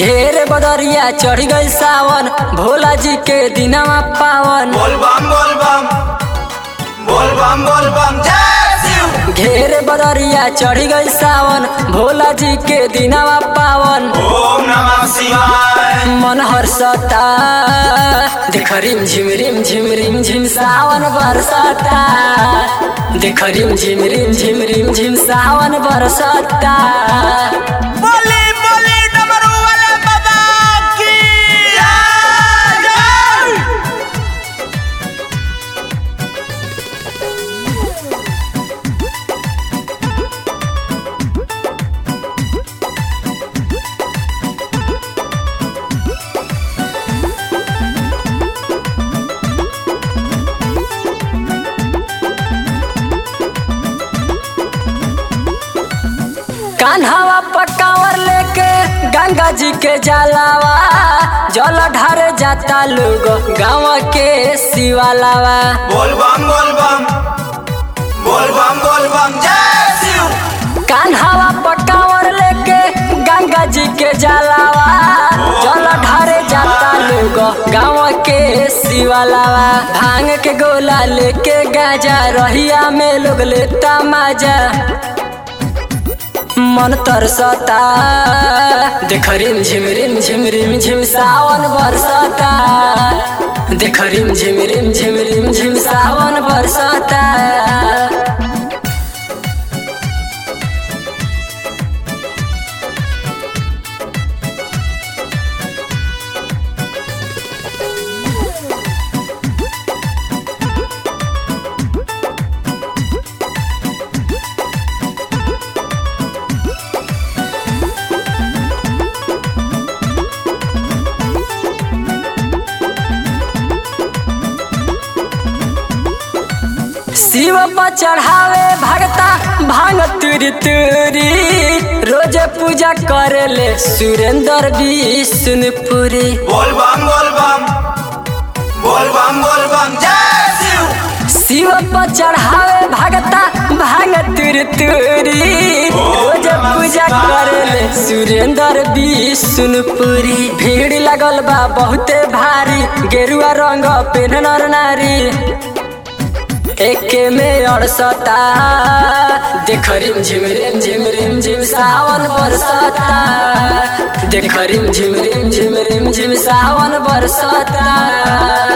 घेर बदरिया चढ़ गई सावन भोला जी के दिनवा पावन बोल बम बोल बम बोल बम बोल बम जय शिव घेर बदरिया चढ़ गई सावन भोला जी के दिनवा पावन ओम नमः शिवाय मन हर्षता देख रिम झिम रिम झिम रिम झिम सावन बरसता देख रिम झिम रिम झिम रिम झिम सावन बरसता बोली बोली डमरू वाले बाबा की जय जय कान्हावा पकावर लेके गंगा जी के जलावा जल ढारे जाता लोग गाँव के शिवालावा बोल बम बोल बम बोल बम बोल बम जय शिव कान्हावा पकावर लेके गंगा जी के जलावा जल ढारे जाता लोग गाँव के शिवालावा भांग के गोला लेके गाजा रहिया में लोग लेता माजा मन तरसता देख रिम झिम रिम झिम रिम झिम सावन बरसता देख रिम झिम रिम झिम रिम झिम सावन बरसता शिव पर चढ़ावे भगता भांग तुरी तुरी रोज पूजा करे ले सुरेंद्र विष्णुपुरी बोल बम बोल बम बोल बम बोल बम जय शिव शिव पर चढ़ावे भगता भांग तुरी तुरी रोज पूजा करे ले सुरेंद्र विष्णुपुरी भीड़ लगल बा बहुते भारी गेरुआ रंग पेन नर नारी एके में अड़सता देख रिम झिम रिम झिम रिम झिम सावन बरसता देख रिम झिम रिम झिम रिम झिम सावन बरसता